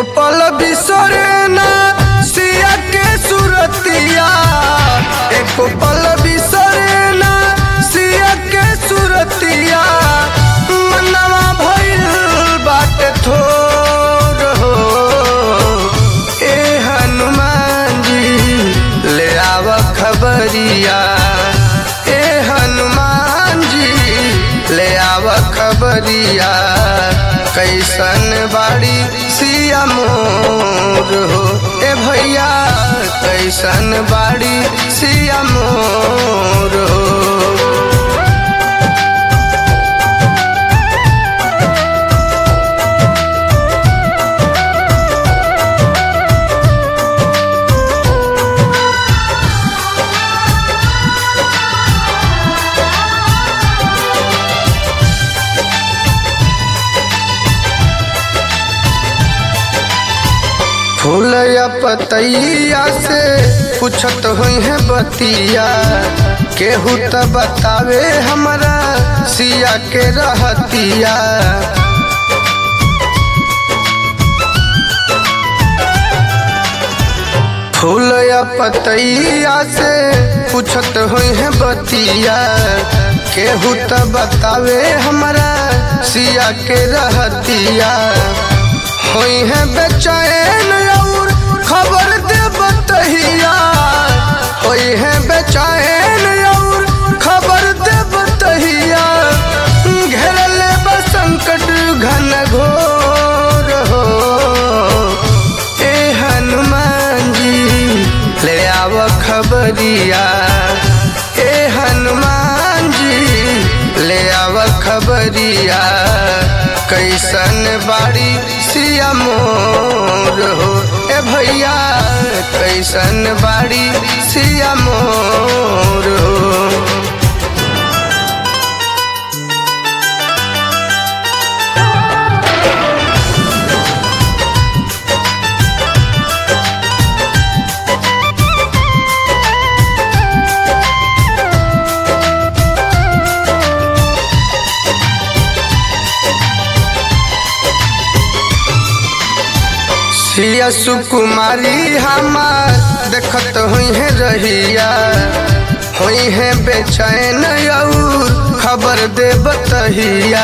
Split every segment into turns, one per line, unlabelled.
एको पल बिसरे ना सिया के सुरतिया एको पल बिसरे ना सिया के सुरतिया मनवा भइल बाटे थोर हो ए हनुमान जी ले आव खबरिया ए हनुमान जी ले आव खबरिया कैसन बाड़ी सिया मोर हो ए भैया कैसन बाड़ी सिया मोर हो फूल या पतैया से पूछत हुई है बतिया केहू त बतावे हमरा सिया के रहतिया फूल या पतैया से पूछत हुई है बतिया केहू त बतावे हमरा सिया के रहतिया होई है बेचैन और खबर दे बतहिया होई है बेचैन और खबर दे बतहिया घेरल बा संकट घन घोर हो ए हनुमान जी ले आव खबरिया ए हनुमान जी ले आव खबरिया कैसन बाड़ी सिया मोर हो ए भैया कैसन बाड़ी सिया मोर हो सिया सुकुमारी हमार देखत हुई है रहिया हुई है बेचैन और खबर दे बतहिया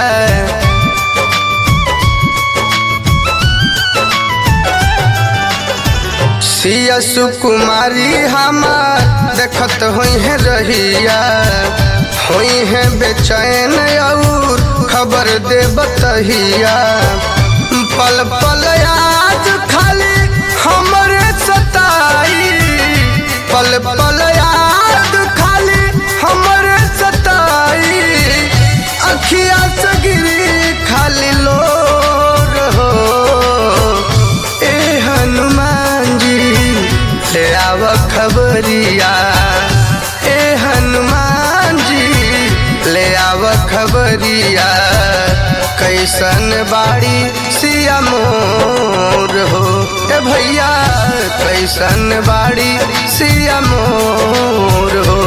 सिया सुकुमारी हमार देखत हुई है रहिया हुई है बेचैन और खबर दे बतहिया पल पल याद खाली हमरे सताई पल पल याद खाली हमरे सताई अखिया से गिरी खाली लोर हो ए हनुमान जी ले आव खबरिया ए हनुमान जी ले आव खबरिया कैसन बाड़ी सिया मोर हो ए भैया कैसन बाड़ी सिया मोर हो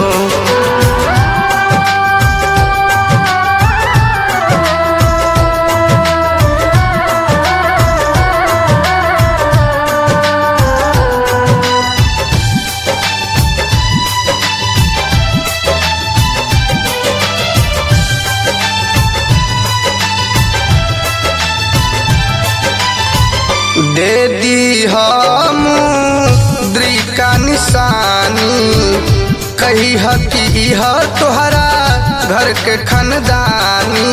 दे दी हम द्रिका निशानी कही ह कि इह तोहरा घर के खनदानी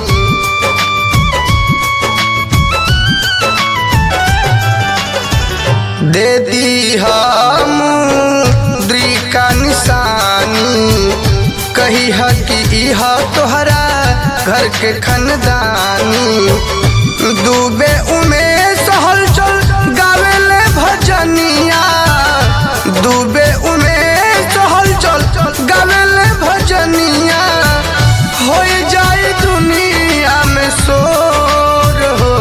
दे दी हम द्रिका निशानी कही ह कि इह तोहरा घर के खनदानी डूबे उमे सहल चल गावेले भजनिया डूबे उमे सहल चल गावेले भजनिया हो जाए दुनिया में शोर हो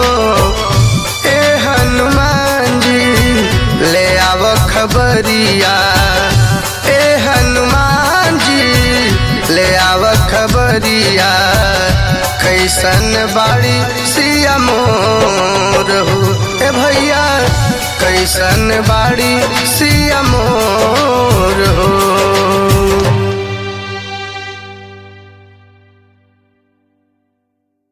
ए हनुमान जी ले आव खबरिया ए हनुमान जी ले आव खबरिया कैसन बाड़ी सिया मोर हो ए कैसन बाड़ी सिया मोर हो